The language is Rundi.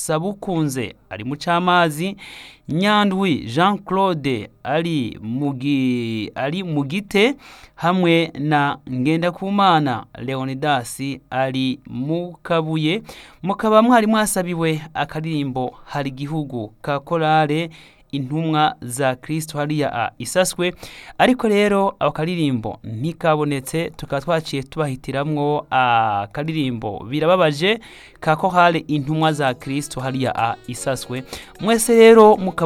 sabukunze ari mu cy'amazi nyandwi jean claude ari ari mu gite hamwe na ngendakumana leonidas ari mu kabuye mukaba mwari mwasabiwe akaririmbo hari igihugu ka korale intumwa za kirisito hariya isaswe ariko rero ako karirimbo ntikabonetse tukaba twaciye tubahitiramwo akaririmbo birababaje ka korale intumwa za kirisito hariya isaswe mwese rero mukaba